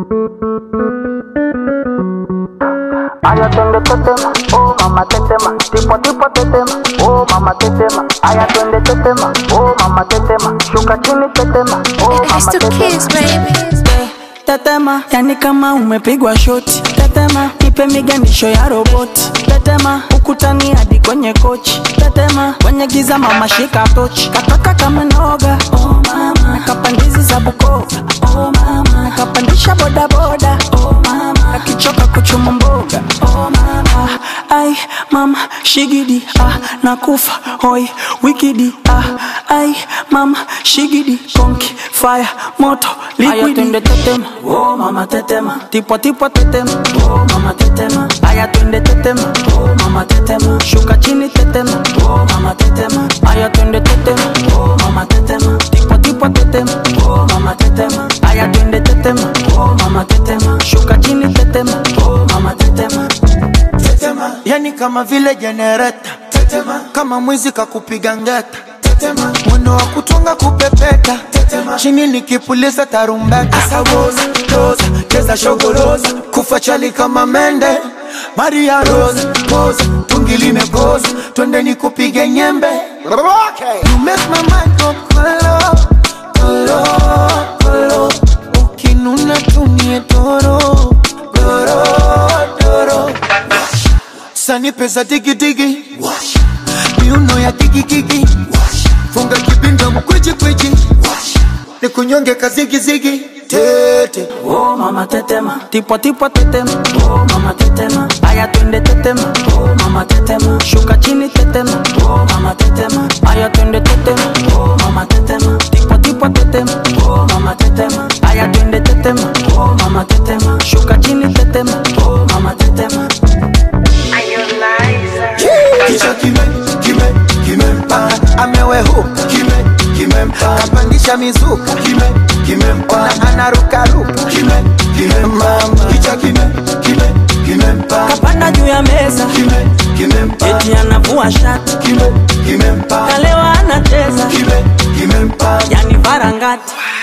Aya twende tetema, oh mama tetema, tipo tipo tetema, oh mama tetema. Aya twende tetema, oh mama tetema, shuka chini tetema, oh It's mama the tetema. kids, baby. Tetema, yani kama umepigwa shoti. Tetema, nipe miganisho ya roboti. Tetema, ukutani hadi kwenye kochi. Tetema, kwenye giza mama shika tochi. Katoka kama noga, oh mama. Nakapandizi za Bukoba, oh mama. Nakapandisha bodaboda, oh mama. Akichoka kuchuma mboga, oh mama. Ai, mama, shigidi, ah, nakufa, hoi, wikidi, ah, ai, mama, shigidi, konki, fire, moto, liquidi. Aya twende tetema, oh mama tetema, tipo tipo tetema, oh mama tetema. Aya twende tetema, oh mama tetema, shuka chini tetema, oh mama tetema. Aya twende tetema, oh mama tetema, tipo tipo tetema, oh mama tetema. Aya twende tetema, oh mama tetema, shuka chini tetema, oh mama tetema. tetema, yani kama vile jenereta tetema, kama mwizi kakupiga ngeta tetema, mwendo wa kutunga kupepeta tetema, chini nikipuliza tarumbeta asawoza roza cheza shogoroza kufa chali kama mende Maria Rose pose tungi limekoza twende nikupige nyembe You make my mind go kolo kolo kolo ukinuna tumie doro doro doro sani pesa digidigi miuno ya digigigi funga kibinda mkwijikwiji ni kunyonge kazigizigi tete Oh mama tetema, tipo tipo tetema, oh mama tetema. Aya twende tetema, oh mama tetema. Shuka chini tetema, oh mama tetema. Aya twende tetema, oh mama tetema. Tipo tipo tetema, oh mama tetema. Aya twende tetema, oh mama tetema. Shuka chini tetema, oh mama tetema. kichwa kime kime kimempa amewehuka kime kimempa kapandisha mizuka kime kimempa anarukaruka kime kimempa kichwa kime kime kimempa Kapanda juu ya meza, kime kimempa eti anavua shati. kime kimempa Kalewa anacheza, kime kimempa yani varangati.